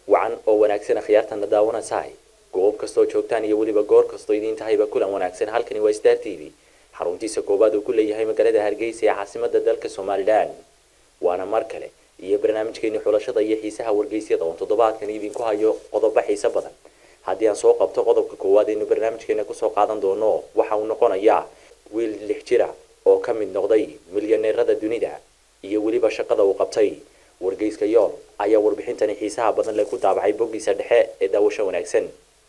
wacan oo wanaagsan akhyaartana daawanaysahay goob kastoo joogtaan iyo weliba goor kastoo idiin tahayba kulan wanaagsan halkani waa star t v xaruntiisa koowaad uu ku leeyahay magaalada hargeysa ee caasimada dalka somalilan waana mar kale iyo barnaamijkeeni xulashada iyo xiisaha wargeysyada oon toddobaadkan idinku hayo qodobo xiise badan haddii aan soo qabto qodobka koowaad aynu barnaamijkeena kusoo qaadan doono waxa uu noqonayaa wiil lix jira oo ka mid noqday milyaneerada dunida iyo weliba shaqada uu qabtay wargeyska yool ayaa warbixintani xiisaha badan leh ku daabacay boggiisa dhexe ee daawasho wanaagsan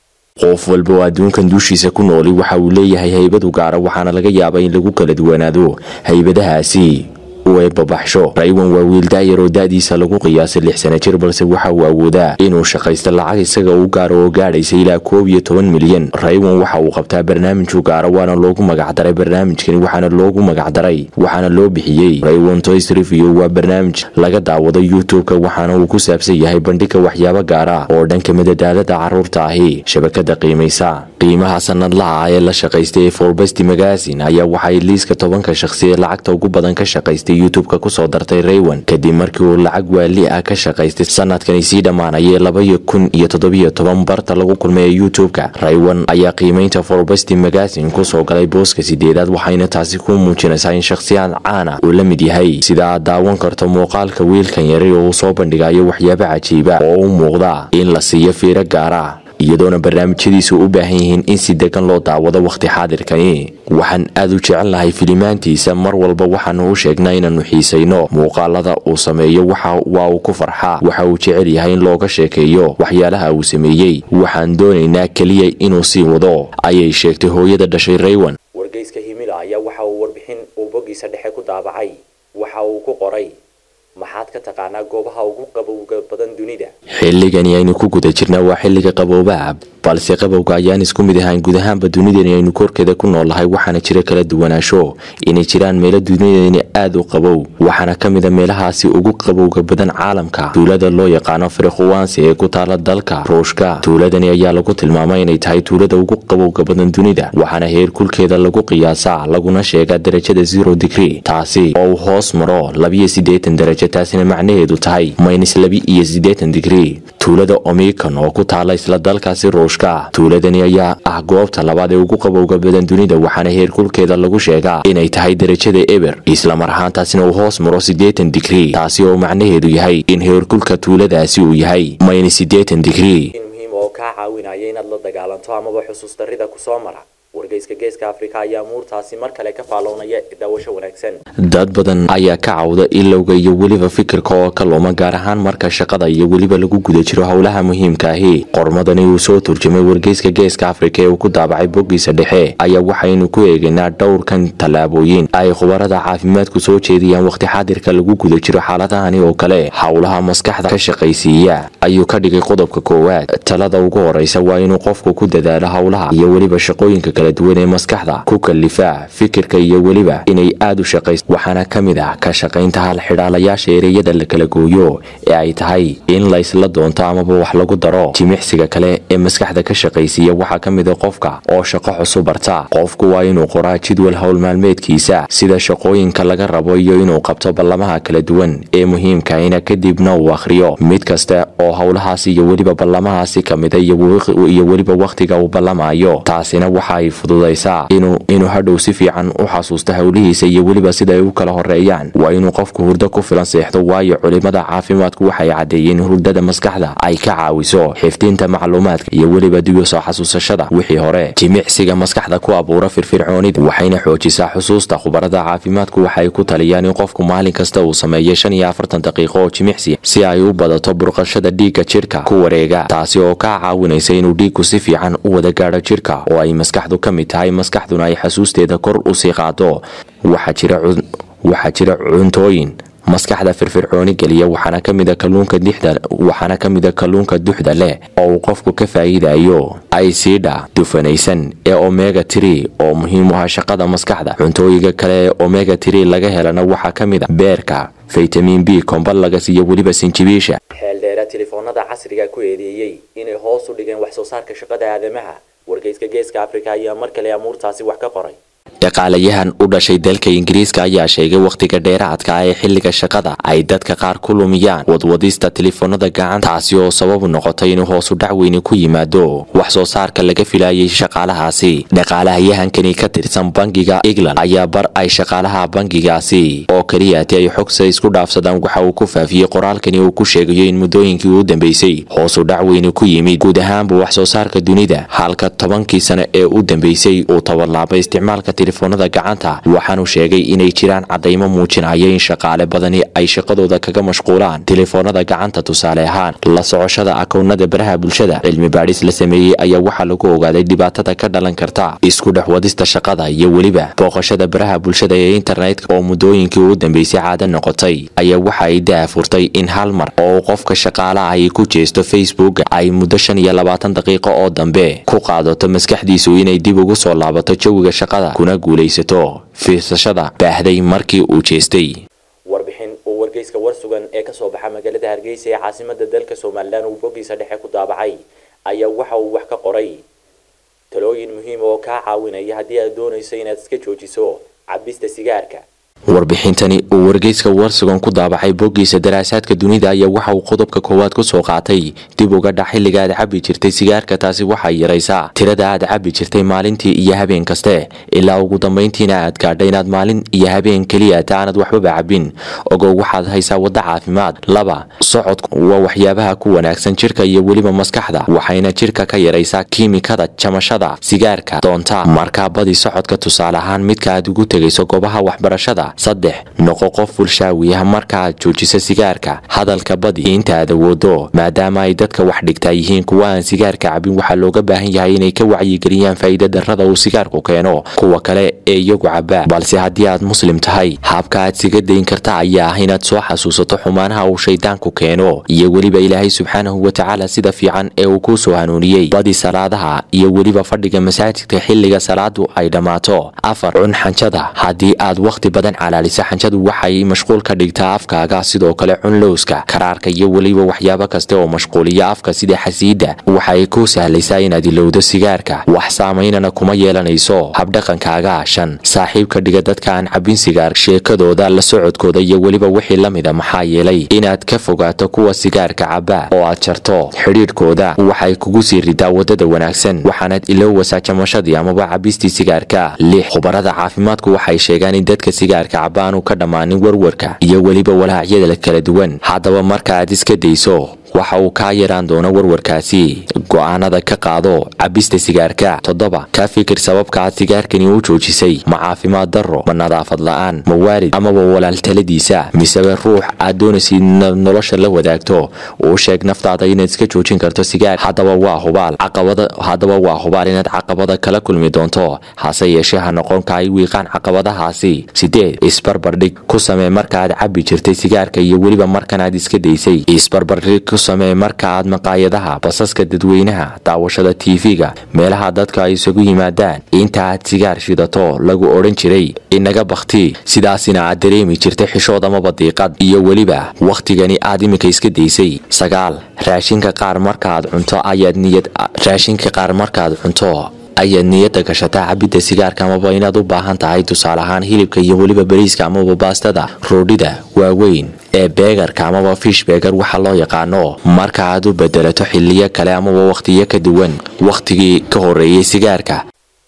qof walba oo adduunkan duushiisa ku nooli waxa uu leeyahay haybadu gaara waxaana laga yaabaa in lagu kala duwanaado haybadahaasi u eebbabaxsho raywan waa wiil daayar oo da-diisa lagu qiyaasay lix sana jir balse waxa uu awoodaa inuu shaqaysto lacag isaga u gaaro oo gaadhaysa ilaa koob iyo toban milyan raywan waxa uu qabtaa barnaamiju gaara waana loogu magacdaray barnaamijkani waxaana loogu magacdaray waxaana loo bixiyey raywan toys review waa barnaamij laga daawado youtube-ka waxaana uu ku saabsan yahay bandhiga waxyaabo gaara oo dhanka madadaalada caruurta ahi shabakada qiimaysa qiimaha sanadlaha ah ee la shaqaystay ee forbesti magazin ayaa waxay liiska tobanka shaqsi ee lacagta ugu badan ka shaqaystay youtube-ka kusoo dartay raywan kadib markii uu lacag waali ah ka shaqaystay sanadkani sii dhammaanayay labaiyo kun iyo toddobiyo toban barta lagu kulmay ee youtube-ka raywan ayaa qiimaynta forbesti magazin kusoo galay booska sideedaad waxayna taasi ku muujinaysaa in shakhsiyaad caana uu la mid yahay sida aad daawan karto muuqaalka wiilkan yari oo uu soo bandhigayo waxyaabo cajiiba oo u muuqda in la siiyo fiiro gaara iyadoona barnaamijyadiisu u baahan yihiin in si degan loo daawado wakhti xaadirkani waxaan aad u jecelnahay filimaantiisa mar walba waxaanu u sheegnaa inaannu xiisayno muuqaalada uu sameeyo waa uu ku farxaa waxa uu jecel yahay in looga sheekeeyo waxyaalaha uu sameeyey waxaan doonaynaa keliya inuu sii wado ayay sheegtay hooyada dhashay raywan wargeyska himila ayaa waxa uu warbixin uu boggiisa dhexe ku daabacay waxa uu ku qoray maxaad ka taqaanaa goobaha ugu qabowga badan dunida xilligani aynu ku guda jirnaa waa xilliga qaboobaha balse qabowga ayaan isku mid ahaan guud ahaanba dunidani aynu korkeeda ku noolnahay waxaana jira kala duwanaansho inay jiraan meelo dunidani aad u qabow waxaana ka mid a meelahaasi ugu qabowga badan caalamka tuulada loo yaqaano frikhuwansi ee ku taala dalka ruushka tuuladani ayaa lagu tilmaamay inay tahay tuulada ugu qabowga badan dunida waxaana heer kulkeeda lagu qiyaasaa laguna sheegaa darajada zero digrie taasi oo uu hoos maro labiyo siddeetan darajo taasina macnaheedu tahay maynis labi iyo siddeetan digrie tuulada omikan oo ku taala isla dalkaasi ruushka tuuladani ayaa ah goobta labaad ee ugu qabowga badan dunida waxaana heerkulkeeda lagu sheegaa inay tahay darajada eber islamar ahaantaasina uu hoos maro siddeetan digrie taasi oo macnaheedu yahay in heerkulka tuuladaasi uu yahay maynis siddeetan digrie in muhiim oo kaa caawinaya inaad la dagaalanto amaba xusuus darrida kusoo mara wargeyska geeska afrika ayaa muurtaasi mar kale ka faallownaya daawasho wanaagsan dad badan ayaa ka cawda ilowga iyo weliba fikirka oo ka luma gaar ahaan marka shaqada iyo weliba lagu guda jiro howlaha muhiimka ahi qormadani uu soo turjumay wargeyska geeska afrika ee uu ku daabacay boggiisa dhexe ayaa waxaynu ku eegaynaa dhowrkan tallaabooyin ay khubarada caafimaadku soo jeediyaan wakhti xaadirka lagu guda jiro xaaladahani oo kale howlaha maskaxda ka shaqaysiiya ayuu ka dhigay qodobka koowaad talada ugu horeysa waa inuu qofku ku dadaalo howlaha iyo weliba shaqooyinka kala duwan ee maskaxda ku kalifa fikirka iyo weliba inay aad u shaqayso waxaana ka mid ah ka shaqaynta hal xidhaalayaasha ereyada la kala gooyo ee ay tahay in la isla doonto amaba wax lagu daro jimicsiga kale ee maskaxda ka shaqaysiiya waxaa ka mid a qofka oo shaqo cusub barta qofku waa inuu qoraa jadwal howl maalmeedkiisa sida shaqooyinka laga rabo iyo inuu qabto ballamaha kala duwan ee muhiimkaina kadibna uu akhriyo mid kasta oo howlahaasi iyo weliba ballamahaasi ka mida iyo weliba wakhtiga uu ballamayo taasina waxaay fududaysaa inuu hadhow si fiican u xasuusto howlihiisa iyo weliba sida ay u kala horeeyaan waa inuu qofku hurdo ku filan seexdo waayo culimada caafimaadku waxay caddeeyeen hurdada maskaxda ay ka caawiso xifdinta macluumaadka iyo weliba dib u soo xasuusashada wixii hore jimicsiga maskaxda ku abuura firfircoonida waxayna xoojisaa xusuusta khubarada caafimaadku waxay ku taliyaan in qofku maalin kasta uu sameeyo shan iyo afartan daqiiqo oo jimicsi si ay u badato burqashada dhiigga jidhka ku wareega taasi oo kaa caawinaysa inuu dhiiggu si fiican u wada gaadho jidhka oo ay maskaxdu ka mid tahay maskaxduna ay xasuusteeda kor u sii qaado waxaa jira cuntooyin maskaxda firfircooni geliya waxaana ka mid a kalluunka dixda waxaana ka mid a kalluunka duxda leh oo uu qofku ka faa'iidayo aisiidha dufanaysan ee omega tree oo muhiim u ah shaqada maskaxda cuntooyinka kale ee omega tree laga helana waxaa ka mid a beerka faytamiin b kombalagas iyo weliba sinjibiisha xeeldheera telefoonada casriga ku eedeeyey inay hoos u dhigeen wax soo saarka shaqada aadamaha wargeyska geeska afrika ayaa mar kale amuurtaasi wax ka qoray dhaqaalayahan u dhashay dalka ingiriiska ayaa sheegay wakhtiga dheeraadka ah ee xilliga shaqada ay dadka qaar ku lumiyaan wadwadista taleefanada gacanta taasi oo sababu noqotay inuu hoosu dhac weyni ku yimaado wax soo saarka laga filayay shaqaalahaasi dhaqaalahayahankani ka tirsan bangiga england ayaa bar ay shaqaalaha bangigaasi oo keliyaati ay xogsa isku dhaafsadaan waxa uu ku faafiyey qoraalkani uu ku sheegayo in muddooyinkii u dambeysay hoosu dhac weyni ku yimid guud ahaanba wax soo saarka dunida halka tobankii sane ee u dambeysay uu taballaabay isticmaalka telefoonada gacanta waxaanu sheegay inay jiraan caddaymo muujinaya in shaqaale badani ay shaqadooda kaga mashquulaan telefoonada gacanta tusaale ahaan la socoshada akownada baraha bulshada cilmi baadhis la sameeyey ayaa waxaa lagu ogaaday dhibaatada ka dhalan karta isku dhex wadista shaqada iyo weliba booqashada baraha bulshada ee internetka oo muddooyinkii u dambeysay caado noqotay ayaa waxa ay daafurtay in hal mar oo qofka shaqaalaha ay ku jeesto facebook ay muddo shan iyo labaatan daqiiqo oo dambe ku qaadato maskaxdiisu inay dib ugu soo laabato jawiga shaqada kuna guulaysato fiirsashada baahday markii uu jeestay warbixin uu wargeyska war sugan ee kasoo baxa magaalada hargeysa ee caasimada dalka somalilan uu boggiisa dhexe ku daabacay ayaa waxa uu wax ka qoray talooyin muhiim oo kaa caawinaya haddii aad doonayso inaad iska joojiso cabista sigaarka warbixintani uu wargeyska warsugan ku daabacay boggiisa daraasaadka dunida ayaa waxa uu qodobka koowaad ku soo qaatay dib uga dhac xilliga aad cabbi jirtay sigaarka taasi waxay yaraysaa tirada aad cabbi jirtay maalintii iyo habeen kaste ilaa ugu dambayntiina aad gaadha inaad maalin iyo habeen keliya taanad waxbaba cabbin ogow waxaad haysaa waddo caafimaad laba socodku waa waxyaabaha ku wanaagsan jidhka iyo weliba maskaxda waxayna jidhka ka yaraysaa kiimikada jamashada sigaarka doonta markaa badi socodka tusaale ahaan midka aad ugu tegayso goobaha waxbarashada saddex noqo qof bulshaawiya markaaad joojisa sigaarka hadalka badi inta aad awoodo maadaama ay dadka wax dhigtaa yihiin kuwa aan sigaarka cabin waxaa looga baahan yahay inay ka wacyigeliyaan faa'iida darrada uu sigaarku keeno kuwa kale ee iyagu cabaa balse haddii aad muslim tahay habka aad siga dayn karta ayaa ah inaad soo xasuusato xumaanaha uu shaydaanku keeno iyo weliba ilaahay subxaanahu watacaala sida fiican ee uu kuu soo hanuuniyey badi salaadaha iyo weliba fadhiga masaajidka xilliga salaadu ay dhammaato afar cun xanjada haddii aad wakhti badan calaalisa xanjadu waxay mashquul ka dhigtaa afkaaga sidoo kale cun lowska karaarka iyo weliba waxyaabo kasta oo mashquuliya afka sida xasiidda waxay kuu sahlaysaa inaad ilowdo sigaarka wax saamaynana kuma yeelanayso habdhaqankaaga shan saaxiibka dhiga dadka aan cabbin sigaar sheekadooda la socodkooda iyo weliba wixii la mida maxaa yeelay inaad ka fogaato kuwa sigaarka cabba oo aad jarto xidhiidhkooda waxay kugu sii ridaa waddada wanaagsan waxaanaad ilowwasaa jamashadii amaba cabbistii sigaarka lix khubarada caafimaadku waxay sheegaan in dadka sigaarka cabaanu ka dhammaanin warwarka iyo weliba walaacyada kala duwan haddaba marka aad iska dayso waxa uu kaa yaraan doono warwarkaasi go'aanada ka qaado cabbista sigaarka toddoba ka fikir sababka aad sigaarkani u joojisay ma caafimaad darro ma nadaafad la'aan ma waalid amaba walaaltaladiisa misebe ruux aad doonaysid nolosha la wadaagto uu sheeg naftaada inaad iska joojin karto sigaar haddaba waa hubaal caqabada haddaba waa hubaal inaad caqabada kala kulmi doonto hase yeeshee ha noqon ka ay wiiqaan caqabadahaasi sideed isbarbardhig ku samee marka aad cabbi jirtay sigaarka iyo weliba markan aad iska daysay isbarbardhig ku samee marka aad maqaayadaha basaska dadweynaha daawashada tv-ga meelaha dadka ay isugu yimaadaan inta aad sigaar shidato lagu odhan jiray inaga bakhti sidaasina aad dareemi jirtay xishood amaba diiqad iyo weliba wakhtigani aad iminka iska daysay sagaal raashinka qaar markaaad cunto ayaad niyad raashinka qaar markaad cunto ayaad niyadda gashataa cabidda sigaarka amaba inaad u baahan tahay tusaale ahaan hilibka iyo weliba bariiska amaba baastada roodhida waaweyn ee beegarka amaba fish beegar waxa loo yaqaano marka aad u bedelato xiliyo kale amaba wakhtiyo ka duwan wakhtigii ka horeeyey sigaarka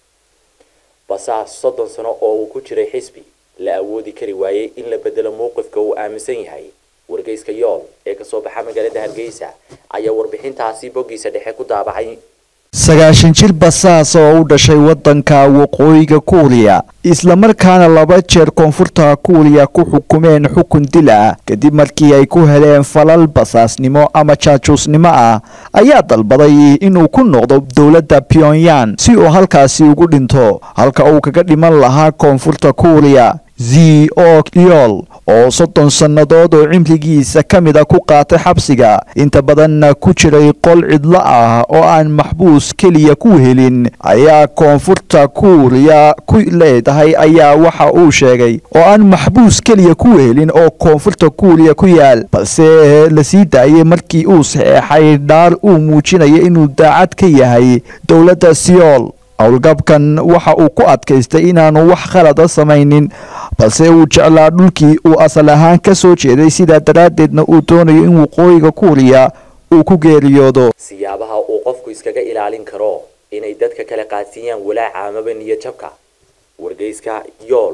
basaas soddon sano oo uu ku jiray xisbi la awoodi kari waayey in la bedelo mowqifka uu aaminsan yahay wargeyska yool ee kasoo baxa magaalada hargeysa ayaa warbixintaasi boggiisa dhexe ku daabacay sagaashan jir basaas oo u dhashay waddanka waqooyiga kuuriya islamarkaana laba jeer koonfurta kuuriya ku xukumeen xukun dil ah kadib markii ay ku heleen falal basaasnimo ama jaajuusnimo ah ayaa dalbaday inuu ku noqdo dowladda pyongyang si uu halkaasi ugu dhinto halka uu kaga dhiman lahaa koonfurta kuuriya z o yol oo soddon sannadood oo cimrigiisa ka mid a ku qaatay xabsiga inta badanna ku jiray qol cidlo ah oo aan maxbuus keliya ku helin ayaa koonfurta kuuriya ku leedahay ayaa waxa uu sheegay oo aan maxbuus keliya ku helin oo koonfurta kuuriya ku yaal balse la sii daayay markii uu saxeexay dhaar uu muujinaya inuu daacad ka yahay dowladda siyool howlgabkan waxa uu ku adkaystay inaanu wax khalada samaynin balse uu jeclaa dhulkii uu asal ahaan ka soo jeeday sidaa daraaddeedna uu doonayo in waqooyiga kuuriya uu ku geeriyoodo siyaabaha uu qofku iskaga ilaalin karo inay dadka kale qaadsiiyaan walaaca amaba niyad jabka wargeyska yool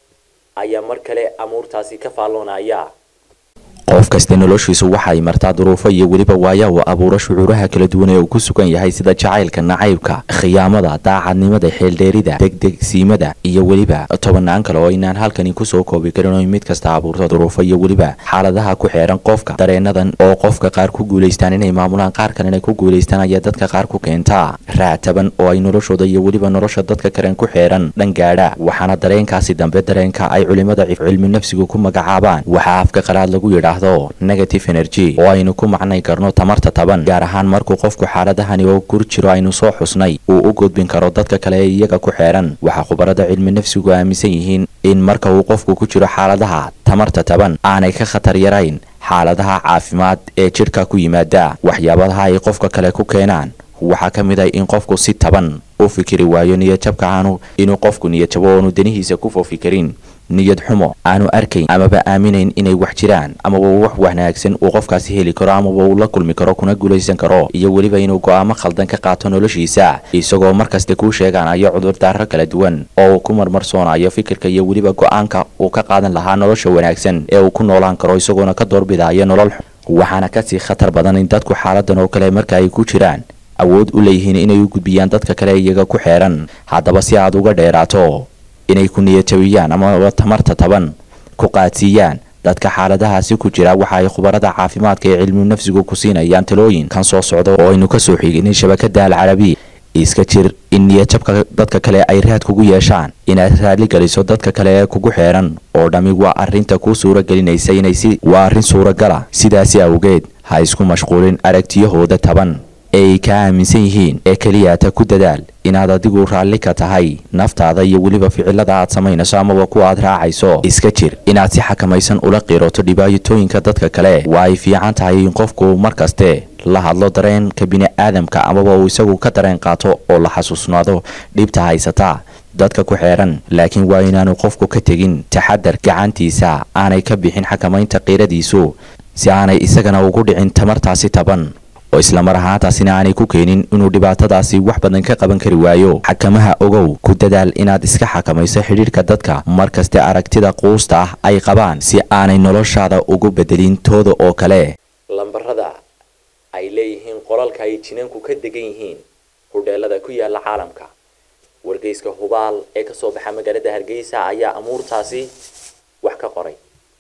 ayaa mar kale amuurtaasi ka faalloonaya qof kasta noloshiisu waxay martaa duruufo iyo weliba waaya uu abuuro shucuuraha kala duwan ee uu ku sugan yahay sida jacaylka nacaybka khiyaamada daacadnimada xeeldheerida degdegsiimada iyo weliba tobannaan kale oo aynaan halkani kusoo koobi karin oo mid kasta abuurto duruufo iyo weliba xaaladaha ku xeeran qofka dareenadan oo qofka qaar ku guulaystaan inay maamulaan qaar kalena ku guulaystaan ayaa dadka qaar ku keentaa raataban oo ay noloshooda iyo weliba nolosha dadka kalen ku xeeran dhan gaadha waxaana dareenkaasi dambe dareenka ay culimada cilmi nafsigu ku magacaabaan waxaa afka qalaad lagu yidhaahdo negative energy oo aynu ku macnay karno tamarta taban gaar ahaan markuu qofku xaaladahani oo gur jiro aynu soo xusnay uu u gudbin karo dadka kale ee iyaga ku xeeran waxaa khubarada cilmi nafsigu aaminsan yihiin in marka uu qofku ku jiro xaaladaha tamarta taban aanay ka khatar yarayn xaaladaha caafimaad ee jidhka ku yimaada waxyaabaha ay qofka kale ku keenaan waxaa ka mid ah in qofku si taban u fikiri waayo niyadjabka aanu inuu qofku niyadjabo oonu danihiisa ku foofi karin niyad xumo aanu arkayn amaba aaminayn inay wax jiraan amaba wax wanaagsan uu qofkaasi heli karo amaba uu la kulmi karo kuna guulaysan karo iyo weliba inuu go'aamo khaldan ka qaato noloshiisa isagoo markasta kuu sheeganayo cudurdaaro kala duwan oo uu ku marmarsoonayo fikirka iyo weliba go'aanka uu ka qaadan lahaa nolosha wanaagsan ee uu ku noolaan karo isagoona ka doorbidayo nolol waxaana kasii khatar badan in dadku xaaladan oo kale marka ay ku jiraan awood u leeyihiin inay u gudbiyaan dadka kale iyaga ku xeeran haddaba si aad uga dheeraato inay ku niyadjabiyaan amaba tamarta taban ku qaadsiiyaan dadka xaaladahaasi ku jira waxa ay khubarada caafimaadka ee cilmu nafsigu ku siinayaan talooyin kan soo socda oo aynu ka soo xiginay shabakada alcarabiya iska jir in niyadjabka dadka kale ay raad kugu yeeshaan inaad raali geliso dadka kale ee kugu xeeran oo dhammi waa arrinta kuu suura gelinaysa inay si waa arrin suuragala sidaasi awgeed ha isku mashquulin aragtiyahooda taban ee ay ka aaminsan yihiin ee keliyaata ku dadaal inaad adigu raalli ka tahay naftaada iyo weliba ficilada aad samaynayso amaba kuwa aad raacayso iska jir inaad si xakamaysan ula qiiroto dhibaatooyinka dadka kale waa ay fiican tahay in qofku mar kaste la hadlo dareenka bini'aadamka amaba uu isagu ka dareen qaato oo la xasuusnaado dhibta haysataa dadka ku xeeran laakiin waa inaanu qofku ka tegin taxadar gacantiisa aanay ka bixin xakamaynta qiiradiisu si aanay isagana ugu dhicin tamartaasi taban oo islamar ahaantaasina aanay ku keenin inuu dhibaatadaasi wax badan ka qaban kari waayo xakamaha ogow ku dadaal inaad iska xakamayso xidhiidhka dadka mar kaste aragtida quusta ah ay qabaan si aanay noloshaada ugu bedelin tooda oo kale lambarada ay leeyihiin qolalka ay jinanku ka degan yihiin hudheelada ku yaala caalamka wargeyska hubaal ee kasoo baxa magaalada hargeysa ayaa amuurtaasi wax ka qoray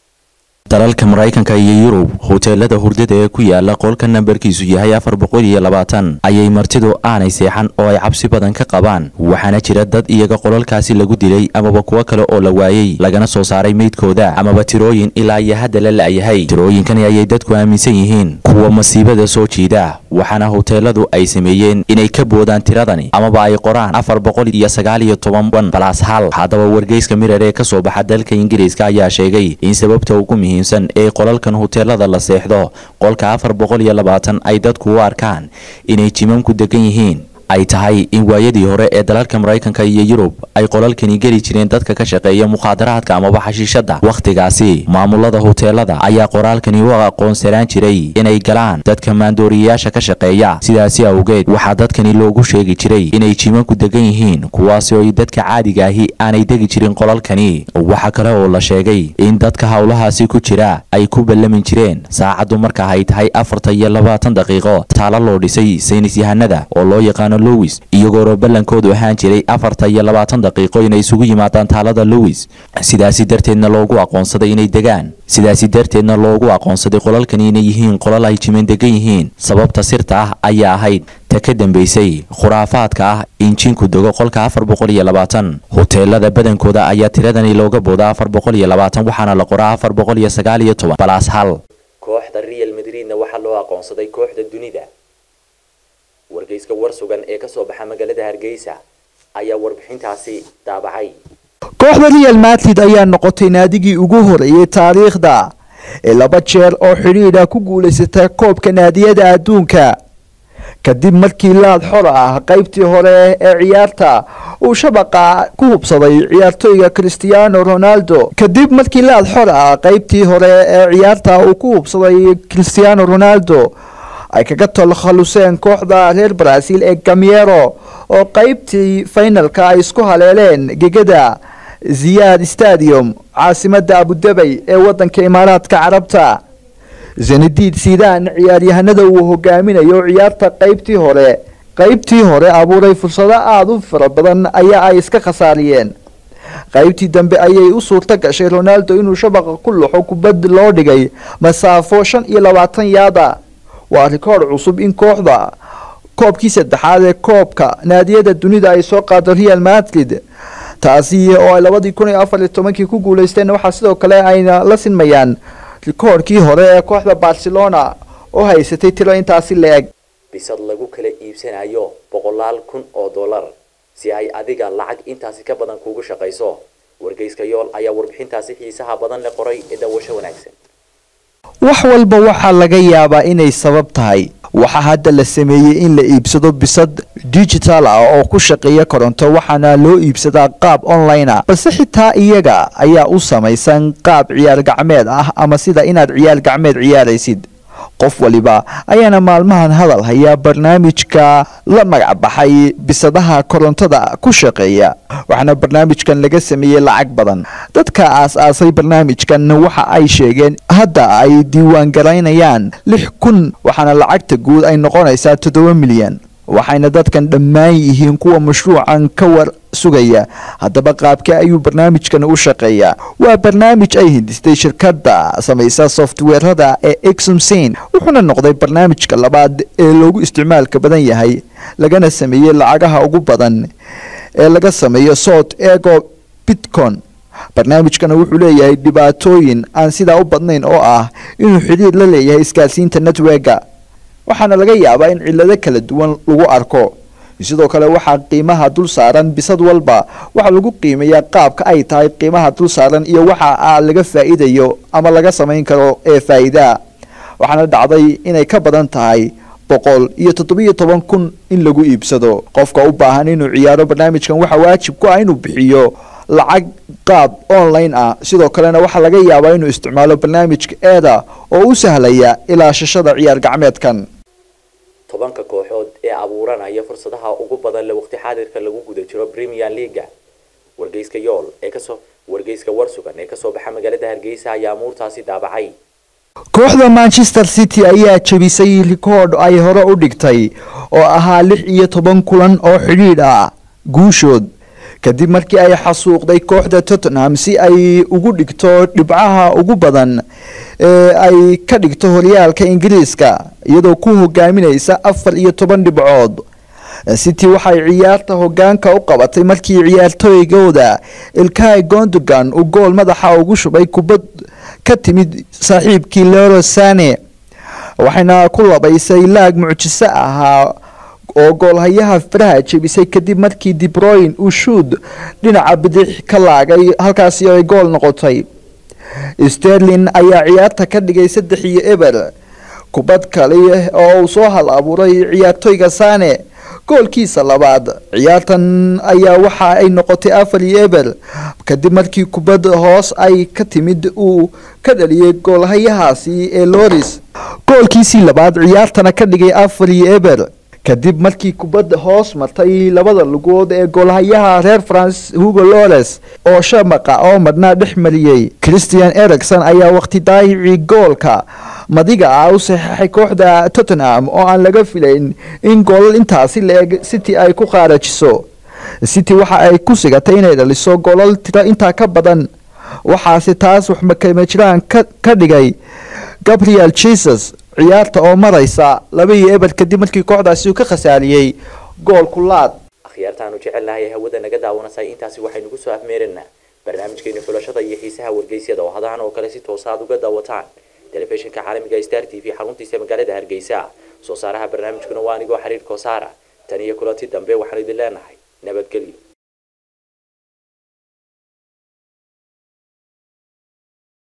dalalka maraykanka iyo yurub hoteelada hurdada ee ku yaala qolka nambarkiisu yahay afar boqol iyo labaatan ayay martidu aanay seexan oo ay cabsi badan ka qabaan waxaana jira dad iyaga qolalkaasi lagu dilay amaba kuwo kale oo la waayey lagana soo saaray meydkooda amaba tirooyin ilaa iyo hadda la la'yahay tirooyinkani ayay dadku aaminsan yihiin kuwa masiibada soo jiida waxaana hoteeladu ay sameeyeen inay ka boodaan tiradani amaba ay qoraan afar boqol iyo sagaal iyo toban ban balaas hal haddaba wargeyska mirar ee kasoo baxa dalka ingiriiska ayaa sheegay in sababta ugu muhiimsan ee qolalkan hoteelada la seexdo qolka afar boqol iyo labaatan ay dadku u arkaan inay jimamku degan yihiin ay tahay in waayadii hore ee dalalka maraykanka iyo yurub ay qolalkani geli jireen dadka ka shaqeeya mukhaadaraadka amaba xashiishada wakhtigaasi maamulada hoteelada ayaa qoraalkani u aqoonsanaan jiray inay galaan dadka maandooriyayaasha ka shaqeeya sidaasi awgeed waxaa dadkani loogu sheegi jiray inay jimanku degan yihiin kuwaasi oo ay dadka caadiga ahi aanay degi jirin qolalkani waxaa kale oo la sheegay in dadka howlahaasi ku jira ay ku ballamin jireen saacaddu marka ay tahay afarta iyo labaatan daqiiqo taalo loo dhisay saynis yahanada oo loo yaqaano lowis iyagoona ballankoodu ahaan jiray afarta iyo labaatan daqiiqo inay isugu yimaadaan taalada lowis sidaasi darteedna loogu aqoonsaday inay degaan sidaasi darteedna loogu aqoonsaday qolalkani inay yihiin qolal ay jiman degan yihiin sababta sirta ah ayaa ahayd ta ka dambaysay khuraafaadka ah in jinku dego qolka afar boqol iyo labaatan hoteelada badankooda ayaa tiradani looga booda afar boqol iyo labaatan waxaana la qoraa afar boqol iyo sagaal iyo toban balaas hal kooxda real madridna waxaa loo aqoonsaday kooxda dunida wargeyska war sugan ee kasoo baxa magaalada hargeysa ayaa warbixintaasi daabacay kooxda real madrid ayaa noqotay naadigii ugu horeeyey taariikhda ee laba jeer oo xidhiidha ku guulaysata koobka naadiyada adduunka kadib markii laad xor ah qaybtii hore ee ciyaarta uu shabaqa ku hubsaday ciyaartooyga cristiano ronaldo kadib markii laad xor ah qaybtii hore ee ciyaarta uu ku hubsaday cristiano ronaldo ay kaga tolkhaluseen kooxda reer brazil ee gamiero oo qaybtii finalka ay isku haleeleen gegada ziyaad stadium caasimada abudabay ee wadanka imaaraadka carabta zenadiid sidan ciyaaryahanada uu hogaaminayo ciyaarta qaybtii hore qaybtii hore abuuray fursado aada u fara badan ayaa ay iska khasaariyeen qaybtii dambe ayay u suurto gashay ronaldo inuu shabaqa ku luxo kubad loo dhigay masaafo shan iyo labaatan yaada waa rikoor cusub in kooxda koobkii saddexaad ee koobka naadiyada dunida ay soo qaado real madrid taasi oo ay labadii kun iyo afar iyo tobankii ku guuleysteen waxaa sidoo kale ayna la sinmayaan rikoorkii hore ee kooxda barcelona oo haysatay tiro intaasi la-eg bisad lagu kala iibsanayo boqolaal kun oo dollar si ay adiga lacag intaasi ka badan kuugu shaqayso wargeyska yool ayaa warbixintaasi xiisaha badan le qoray ee daawasho wanaagsan wax walba waxaa laga yaabaa inay sabab tahay waxaa hadda la sameeyey in la iibsado bisad digital ah oo ku shaqeeya koronto waxaana loo iibsadaa qaab online ah balse xitaa iyaga ayaa u samaysan qaab ciyaar gacmeed ah ama sida inaad ciyaar gacmeed ciyaaraysid qof waliba ayaana maalmahan hadal hayaa barnaamijka la magac baxay bisadaha korontada ku shaqeeya waxaana barnaamijkan laga sameeyey lacag badan dadka aas-aasay barnaamijkan waxa ay sheegeen hadda ay diiwaan garaynayaan lix kun waxaana lacagta guud ay noqonaysaa toddoba milyan waxayna dadkan dhammaan yihiin kuwa mashruucan ka war sugaya haddaba qaabkee ayuu barnaamijkan u shaqeeyaa waa barnaamij ay hindistay shirkadda samaysa softweerada ee exomsin wuxuuna noqday barnaamijka labaad ee loogu isticmaalka badan yahay lagana sameeyey lacagaha ugu badan ee laga sameeyo sot ego bitcon barnaamijkana wuxuu leeyahay dhibaatooyin aan sidaa u badnayn oo ah inuu xidhiir la leeyahay isgaarsiinta netwerka waxaana laga yaabaa in cillado kala duwan lagu arko sidoo kale waxaa qiimaha dul saaran bisad walba waxaa lagu qiimeeyaa qaabka ay tahay qiimaha dul saaran iyo waxa a laga faa'iidayo ama laga samayn karo ee faa'iidaa waxaana dhacday inay ka badan tahay boqol iyo toddobiyo toban kun in lagu iibsado qofka u baahan inuu ciyaaro barnaamijkan waxaa waajib ku ah inuu bixiyo lacag qaab online ah sidoo kalena waxaa laga yaabaa inuu isticmaalo barnaamijka eeda oo u sahlaya ilaashashada ciyaar gacmeedkan tobanka kooxood ee abuuranaya fursadaha ugu badan le waqti xaadirka lagu guda jiro premier leaga wargeyska yool ee kasoo wargeyska warsugan ee kasoo baxa magaalada hargeysa ayaa amuurtaasi daabacay kooxda manchester city ayaa jebisay rikoodh ay hore u dhigtay oo ahaa lix iyo toban kulan oo xidhiidh ah guushood kadib markii ay xasuuqday kooxda tottenham si ay ugu dhigto dhibcaha ugu badan ee ay ka dhigto horyaalka ingiriiska iyadoo ku hogaaminaysa afar iyo toban dhibcood city waxay ciyaarta hogaanka u qabatay markii ciyaartooygooda ilkay gondogan uu gool madaxa ugu shubay kubad ka timid saaxiibkii lero sane waxayna ku labaysay laag mucjiso ahaa oo goolhayaha faraha jebisay kadib markii dibroyn uu shuud dhinaca bidix ka laagay halkaasi ay gool noqotay sterlin ayaa ciyaarta ka dhigay saddex iyo eber kubad kale oo uu soo hal abuuray ciyaartooyga sane goolkiisa labaad ciyaartan ayaa waxa ay noqotay afar iyo eber kadib markii kubad hoos ay ka timid uu ka dhaliyay goolhayahaasi ee loris goolkiisii labaad ciyaartana ka dhigay afar iyo eber kadib markii kubadda hoos martay labada lugood ee goolhayaha reer france hugo lores oo shamaqa oo madhnaa dhex mariyey christian ericson ayaa waqti daayicii goolka madiga ah u saxeixay kooxda tottenham oo aan laga filayn in goolal intaasi la-eg city ay ku qaarajiso city waxa ay ku sigatay inay dhaliso goolal tiro intaa ka badan waxaase taas waxmakamajiraan ka dhigay gabriel jesus ciyaarta oo maraysa laba iyo eber kadib markii kooxdaasi uu ka khasaariyey gool kulaad akhyaartaanu jecelnahay hawada naga daawanasay intaasi waxaynu ku soo afmeeraynaa barnaamijkeena fulashada iyo xiisaha wargeysyada oo hadahan oo kale si toosa aad uga daawataan telefishinka caalamiga star t v xaruntiisa magaalada hargeysa soo saaraha barnaamijkuna waa anigoo xiriir koosaara tan iyo kulanti dambe waxaan idin leenahay nabadgelyo